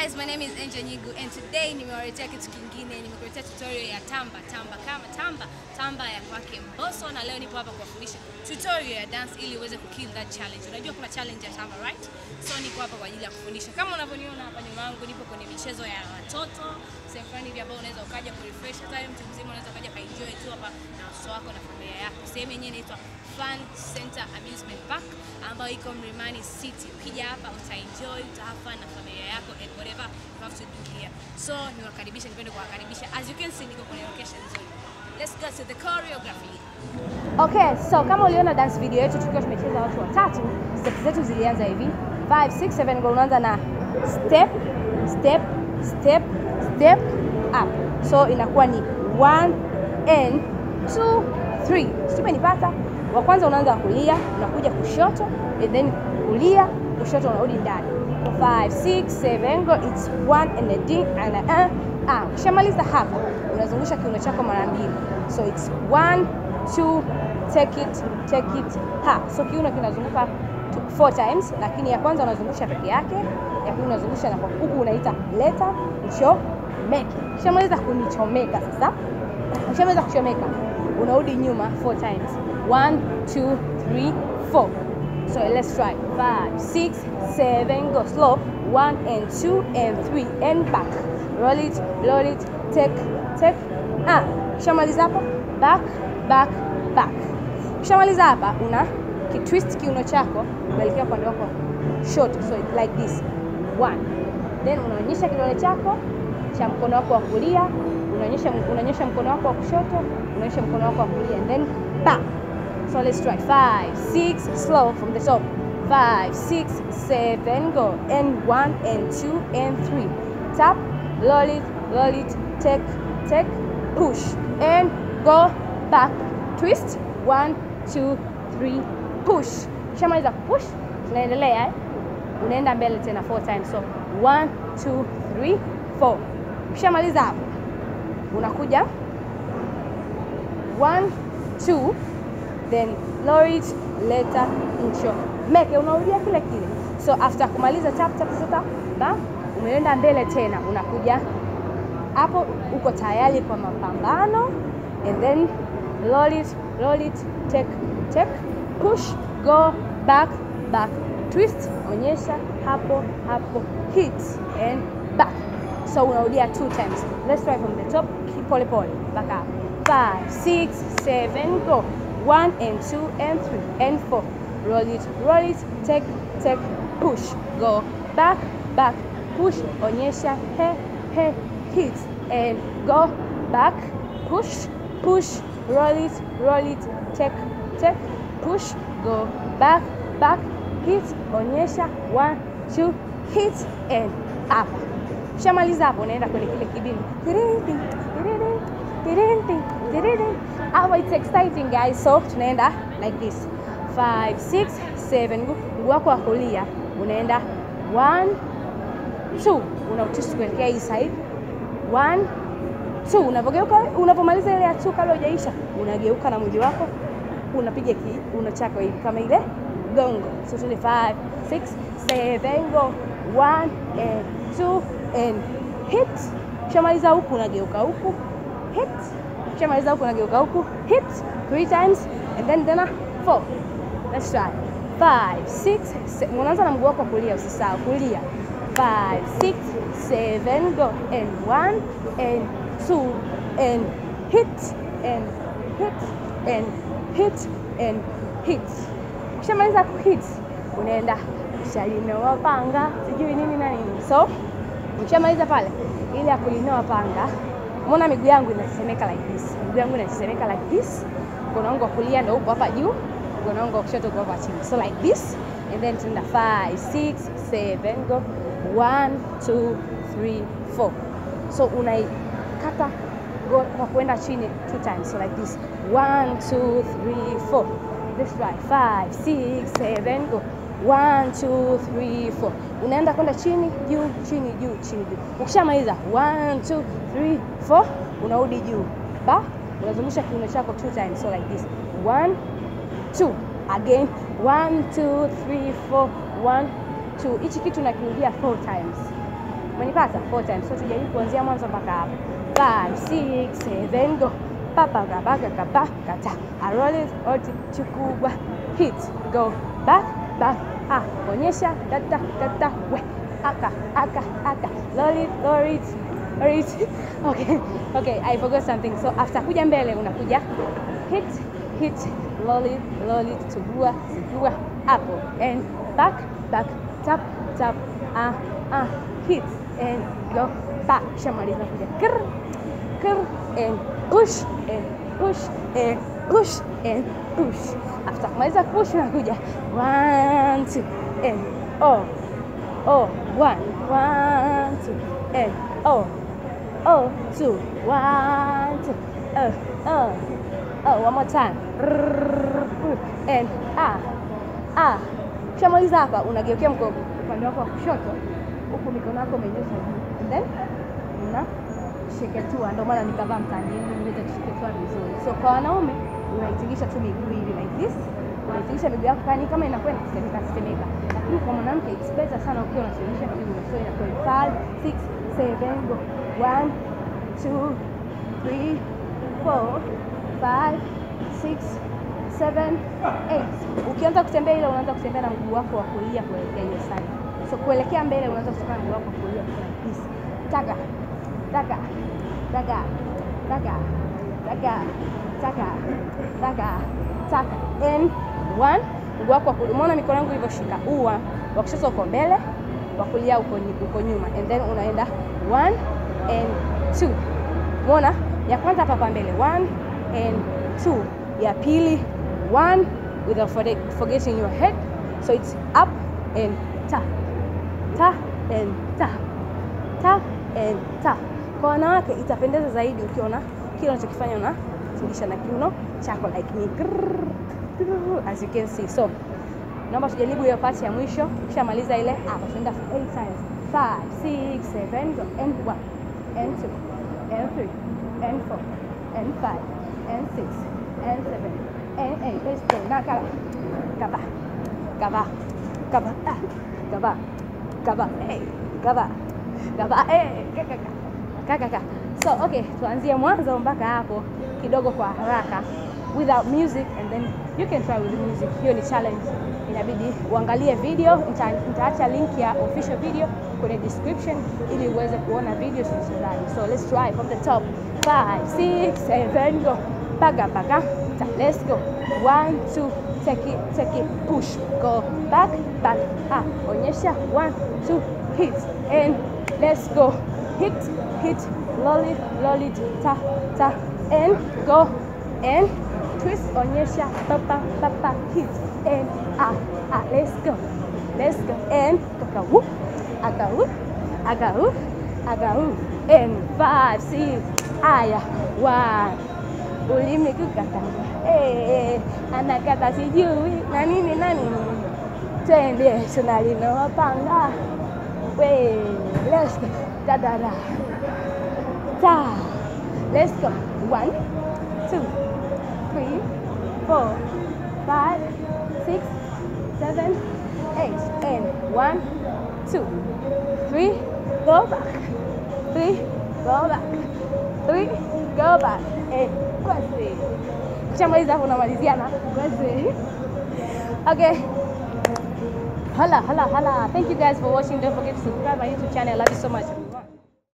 guys, my name is Angel Nyigu and today nimewaletea kitu kingine, nimekuletea tutorial ya tamba tamba kama tamba tamba ya kwake Mbosso, na leo nipo hapa kuwafundisha tutorial ya dance ili uweze kukill that challenge. Unajua kuna challenge ya tamba right? So niko hapa kwa ajili ya kufundisha. Kama unavyoniona hapa nyuma yangu, nipo kwenye michezo ya watoto, sehemu fulani hivi ambayo unaweza ukaja kurefresh, hata wewe mtu mzima unaweza ukaja kaenjoy tu hapa na watoto wako na familia yako. Sehemu yenyewe inaitwa Fun Center Amusement Park ambayo iko Mlimani City. Ukija hapa utaenjoy, utahave fun na familia yako and whatever you have to do here. So niwakaribisha, nipende kuwakaribisha. As you can see, niko kwenye location nzuri. Let's go to the choreography. Okay, so kama uliona dance video yetu tukiwa tumecheza watu watatu, step zetu zilianza hivi 5 6 7 go, unaanza na step step step step up, so inakuwa ni 1 and 2 3. Sijui umenipata? Wa kwanza unaanza kulia, unakuja kushoto and then kulia, kushoto, unarudi ndani 5 6 7 go, it's 1 and a ding and a uh, ah. Ukishamaliza hapa unazungusha kiuno chako mara mbili, so it's 1 2 take it take it ha. So kiuno kinazunguka two- four times, lakini ya kwanza unazungusha peke yake, ya pili unazungusha na kwa huku unaita leta mchomeke. Ukishamaliza kunichomeka sasa, ukishamaliza kuchomeka unarudi nyuma four times, one two three four. So let's try five six seven go slow one and two and three and back roll it roll it take take ah. Ukishamaliza hapo back back back. Ukishamaliza hapa una kitwist kiuno chako kuelekea upande wako short, so it's like this one, then unaonyesha kidole chako cha mkono wako wa kulia, unaonyesha unaonyesha mkono wako wa kushoto, unaonyesha mkono wako wa kulia, and then back. So let's try five six slow from the top five six seven go and one and two and three tap roll it roll it take take push and go back twist one two three push shamaliza push tunaendelea eh? unaenda mbele tena four times so one two three four ukishamaliza hapo unakuja one two then lower it later incho meke unarudia kile kile so after kumaliza tap tap sasa ba umeenda mbele tena unakuja hapo uko tayari kwa mapambano and then roll it roll it take take push go back back twist onyesha hapo hapo hit and back so unarudia two times let's try from the top keep pole pole back up five six seven go one and two and three and four roll it roll it take take push go back back push onyesha he he hit and go back push push roll it roll it take take push go back back hit onyesha one two hit and up shamaliza hapo unaenda kwenye kile kibindi Tiririti, tiririti, tiririti, tiririti. hapo it's exciting guys so tunaenda like this 5 6 7 mguu wako wa kulia unaenda 1 2 unautisi kuelekea hii side 1 2 unapogeuka unapomaliza ile ya 2 kabla hujaisha unageuka na mwili wako unapiga kiuno chako hivi kama ile gongo so tuende 5 6 7 go 1 and 2 and hit ukishamaliza huku unageuka huku hit ukishamaliza huku unageuka huku hit three times and then tena four let's try five six se- unaanza na mguu wako wa kulia usisahau kulia five six seven go and one and two and hit and hit and hit and hit ukishamaliza kuhit unaenda ushalinoa panga sijui nini na nini so ukishamaliza pale ile ya kulinoa panga umeona miguu yangu inatetemeka like this miguu yangu inatetemeka like this mkono wangu wa kulia ndo uko hapa juu mkono wangu wa kushoto uko hapa chini so like this and then tunaenda 5 6 7 go 1 2 3 4 so unaikata go kwa kwenda chini two times so like this 1 2 3 4 let's try 5 6 7 go 1 2 3 4 unaenda kwenda chini juu chini juu chini juu ukishamaliza 1 2 3 4 unarudi juu ba unazungusha kiuno chako two times so like this 1 2 again 1 2 3 4 1 2 hichi kitu nakirudia four times Umenipata? Four times. So tujaribu kuanzia mwanzo mpaka hapo. Five, six, seven, go. Papa kabaga kaba kata. I roll it, oti chukua. Hit, go. Back, back. Ah, onyesha kata kata we. Aka, aka, aka. Roll it, roll it. Roll it. Okay. Okay, I forgot something. So after kuja mbele unakuja hit, hit, roll it, roll it, chukua, chukua. Hapo and back, back, tap, tap. Ah, ah, hit and go back. Shamaliza kuja. Krr, krr and push and push and push and push. After kumaliza push unakuja one two and oh oh one one two and oh oh two one two uh uh oh one more time and ah ah. Ukishamaliza hapa unageukia mkono upande wako wa kushoto, huku mikono yako umenyosha juu and then una sheketua, ndio maana nikavaa mtani ili niweze kusheketua vizuri. So kwa wanaume unaitingisha tu miguu hivi like this, unaitingisha miguu yako kani kama inakwenda kusemeka kusemeka, lakini kwa mwanamke it's better sana ukiwa unatingisha miguu, so inakuwa five six seven go one two three four five six seven eight. Ukianza kutembea ile unaanza kutembea na mguu wako wa kulia kuelekea hiyo side. So kuelekea mbele unaanza kutembea na mguu wako wa kulia like this. Taka taka taka taka taka taka taka taka and one mguu wako wa kulia. Umeona mikono yangu ilivyoshika? Ua wa kushoto uko mbele, wa kulia uko nyi- uko nyuma and then unaenda one and two. Umeona? Ya kwanza hapa hapa mbele one and two. Ya pili one without forget- forgetting your head. So it's up and ta ta and ta ta and ta. Kwa wanawake itapendeza zaidi ukiona kile unachokifanya unatingisha na kiuno chako like me Grrrr, grrrr, as you can see. So naomba tujaribu hiyo part ya mwisho. Ukishamaliza ile hapa tunaenda for eight times. Five, six, seven, go. And one, and two, and three, and four, and five, and six, and seven, and eight. Let's go. Now kaba, kaba, kaba, kaba, ah, kaba, kaba, hey, kaba, kaba, hey, kaka, kaka, kaka. So okay, tuanzie mwanzo mpaka hapo kidogo kwa haraka without music and then you can try with music. Hiyo ni challenge, inabidi uangalie video. Nita- Nitaacha link ya official video kwenye description ili uweze kuona video zilizozaji. So let's try from the top. Five, six, seven, go. Paga, paga. Ta, Let's go. One, two, take it, take it, push, go back, back. Ah, onyesha. One, two, hit, and let's go. Hit, hit, roll it, roll it, ta, ta, and go, and twist, onyesha, papa, papa, hit, and ah, ah, let's go, let's go, and kaka whoop, aga whoop, aga whoop, aga whoop, and five, six, aya, one, ulimi kukata, eh, anakata sijui na nini na nini, twende tunalinoapanga, we, let's go, da da da, ta, let's go, one, two, three, four, five, six, seven, eight, and one, two, three, go back, three, go back, three, go back, and kwasi. Kishamaliza hapo unamalizia na kwasi. Okay. Hala, hala, hala. Thank you guys for watching. Don't forget to subscribe my YouTube channel. I love you so much.